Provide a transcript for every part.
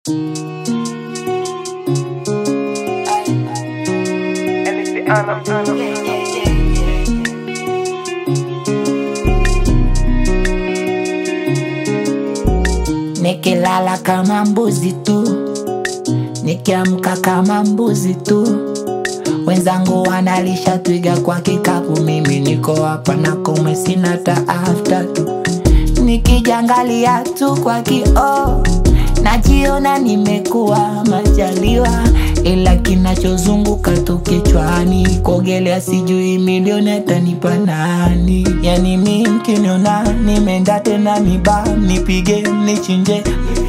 Nikilala kama mbuzi tu, nikiamka kama mbuzi tu. Wenzangu wanalisha twiga kwa kikapu, mimi niko hapa na kome sina ta after tu. Nikijangalia tu kwa kioo, najiona nimekuwa majaliwa, ila kinachozunguka tu kichwani, kuogelea sijui milioni atanipa nani? Yani mi mkiniona nimeenda tena miba, nipige nichinje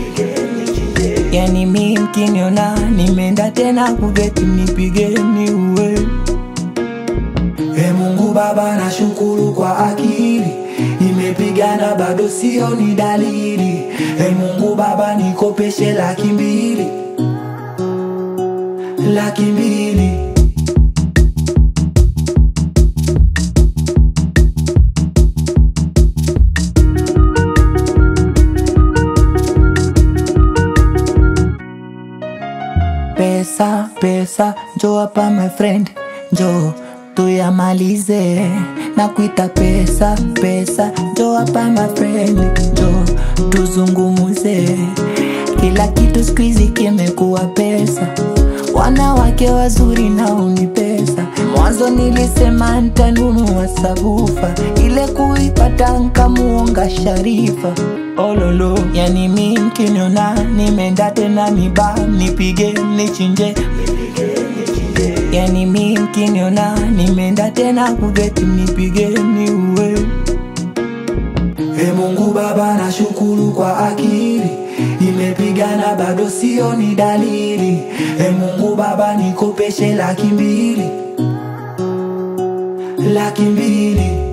Yani mi mkiniona nimeenda tena kugeti nipige niue. E Mungu Baba, nashukuru kwa akili, nimepigana bado sio ni dalili. E Mungu Baba, nikopeshe laki mbili, laki mbili. Pesa, pesa, njo hapa my friend, njo tuyamalize na kuita pesa, pesa, njo hapa my friend, njo tuzungumuze. Kila kitu siku hizi kimekuwa pesa, wanawake wazuri nao ni pesa. Mwanzo nilisema ntanunua sabufa, ile kuipata nkamuonga Sharifa ololo. Yani mi mkiniona nimeenda tena miba, nipige nichinje. Yani mi mkiniona nimeenda tena kugeti, nipige niue. E Mungu Baba, nashukuru kwa akili, nimepigana bado sio ni dalili. E Mungu Baba, nikopeshe laki mbili, laki mbili.